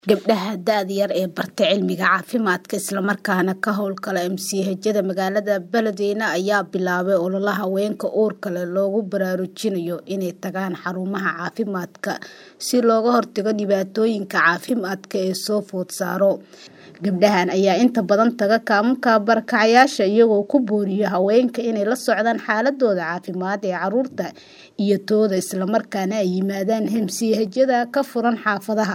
Gabdhaha da'da yar ee bartay cilmiga caafimaadka isla markaana ka hawlgala MCH-yada magaalada Beledweyne ayaa bilaabay olole haweenka uurka leh loogu baraarujinayo inay tagaan xarumaha caafimaadka si looga hortago dhibaatooyinka caafimaad ee soo food saara. Gabdhahan ayaa inta badan taga kaamka barakacayaasha iyagoo ku booriya haweenka inay la socdaan xaaladooda caafimaad ee carruurta iyo tooda isla markaana ay yimaadaan MCH-yada ka furan xaafadaha.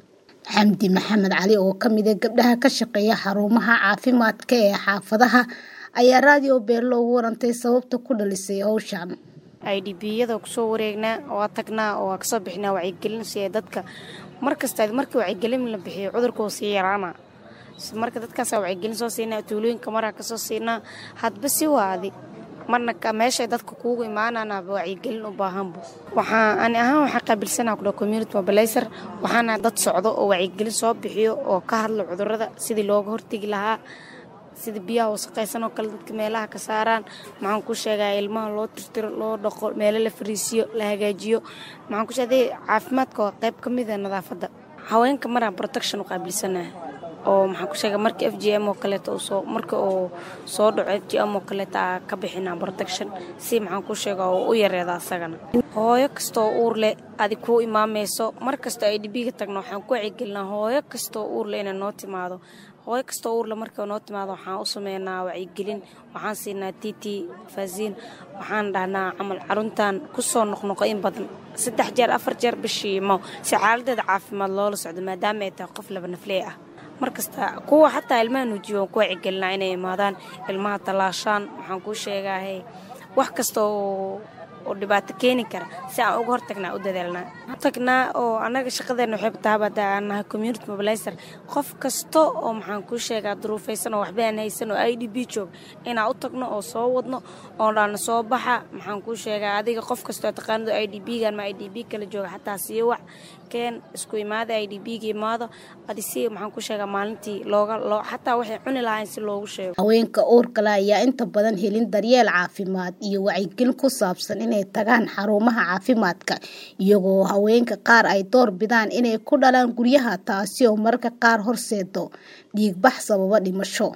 Xamdi Maxamed Cali oo ka mid ah gabdhaha ka shaqeeya xarumaha caafimaadka ee xaafadaha ayaa raadiyo Beelo uga warantay sababta ku dhalisay hawshan. IDP-yada kusoo wareegnaa waa tagnaa oo waa kasoo bixinaa wacyigelin si ay dadka markasta markii wacyigelin la bixiyo cudurka wuu sii yaraana marka dadkaas wacyigelin soo siinaa tuulooyinka maraa kasoo siinaa hadba si waadi marna meesha dadka kuugu imaanana wacyigelin u baahanbu waxaa ani ahaan waxaa qaabilsanaa kudha community mobilizer waxaana dad socdo oo wacyigelin soo bixiyo oo ka hadla cudurada sidii looga hortegi lahaa sida biyaha wasaqaysan oo kale dadka meelaha ka saaraan maxaan ku sheegaa ilmaha loo tirtiro loo dhaqo meelo la fariisiyo la hagaajiyo maxaan ku sheegay caafimaadka waa qayb ka mid ah nadaafadda haweenka maraan protection u qaabilsanaha oo maxaan ku sheegaa marka f g m oo kaleeto soo marka uu soo dhaco f g m oo kaleeto aa ka bixinaa protection si maxaan ku sheega oo u yareeda asagana hooyo kastoo uur leh adi kuu imaamayso mar kastoo ay dhibiga tagno waxaan ku wacyigelinaa hooyo kastoo uur leh inay noo timaado hooyo kastoo uurle marka noo timaado waxaan u sameynaa wacyigelin waxaan siinaa t t faasiin waxaan dhahnaa camal caruntan kusoo noqnoqo in badan saddex jeer afar jeer bishii mo si xaaladeeda caafimaad loola socdo maadaama ay tahay qof laba nafley ah markasta kuwa xataa ilmaha nuujiyo waan ku wacyigelinaa inay imaadaan ilmaha tallaashaan waxaan kuu sheegaahe wax kasta oo oo dhibaato keeni kara si aan uga hortagnaa u dadaalnaa tagnaa oo annaga shaqadeena waxay tahabada aan nahay community mobilizer qof kasta oo maxaan kuu sheegaa duruufaysan oo waxba aan haysan oo i d b joog inaan u tagno oo soo wadno oo dhaana soo baxa maxaan kuu sheegaa adiga qof kastoo taqaanado i d b-gan ma i d b kala jooga xataa sii wac keen isku imaada i d b-ga imaado adi si maxaan ku sheegaa maalintii looga loo xataa waxay cuni lahayn si loogu sheego haweenka uurka leh ayaa inta badan helin daryeel caafimaad iyo wacyigelin ku saabsan inay tagaan xarumaha caafimaadka iyagoo haweenka qaar ay door bidaan inay ku dhalaan guryaha taasi oo mararka qaar horseedo dhiigbax sababa dhimasho